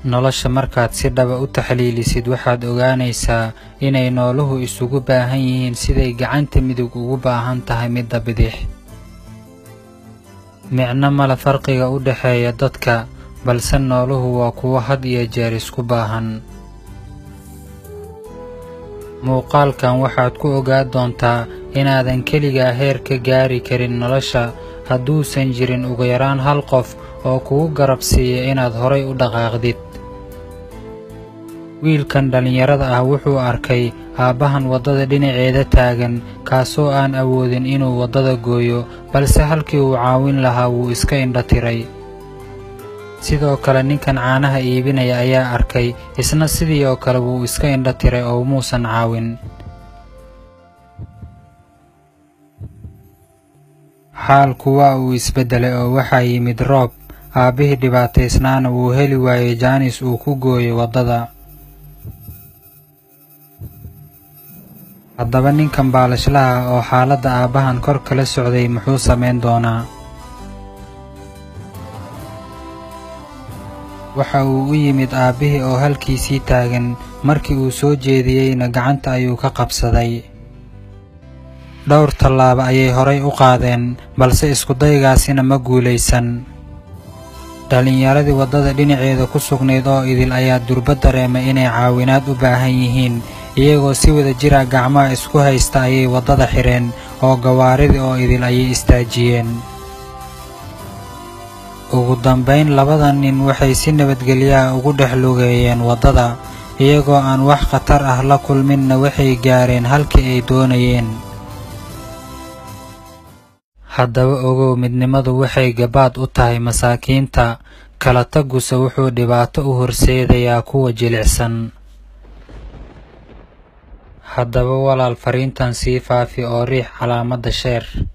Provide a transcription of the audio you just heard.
nolosha markaad si dhaba u taxliilisid waxaad ogaanaysaa inay nooluhu isugu baahan yihiin siday gacanta midig ugu baahan tahay midda bidix micno male farqiga u dhexeeya dadka balse nooluhu waa kuwo had iyo jeer isku baahan muuqaalkan waxaad ku ogaa doontaa inaadan keligaa heer ka gaari karin nolosha hadduusan jirin ugu yaraan hal qof oo kugu garab siiya inaad horay u dhaqaaqdid wiilkan dhallinyarada ah wuxuu arkay aabbahan waddada dhinaceeda taagan kaasoo aan awoodin inuu waddada gooyo balse halkii uu caawin lahaa wuu iska indha tiray sidoo kale ninkan caanaha iibinaya ayaa arkay isna sidii oo kale wuu iska indha tiray oo muusan caawin xaalku waa uu isbeddelay oo waxaa yimid roob aabbihii dhibaataysnaana wuu heli waayey jaanis uu ku gooyo waddada haddaba ninkan baalashlaha oo xaaladda aabbahan kor kala socday muxuu samayn doonaa waxa uu u yimid aabbihii oo halkiisii taagan markii uu soo jeediyeyna gacanta ayuu ka qabsaday dhowr tallaabo ayay horay u qaadeen balse iskudaygaasina ma guulaysan dhallinyaradii waddada dhinaceeda ku sugnayd oo idil ayaa durba dareemay inay caawinaad u baahan yihiin iyagoo si wada jira gacmaha isku haysta ayay waddada xidheen oo gawaaridii oo idil ayay istaajiyeen ugu dambayn labada nin waxay si nabadgelyaha ugu dhex lugeeyeen waddada iyagoo aan wax khatar ah la kulminna waxay gaareen halkii ay doonayeen haddaba ogow midnimadu waxay gabaad u tahay masaakiinta kala taguse wuxuu dhibaato u horseedayaa kuwa jilicsan haddaba walaal fariintan sii faafi oo riix calaamadda sheer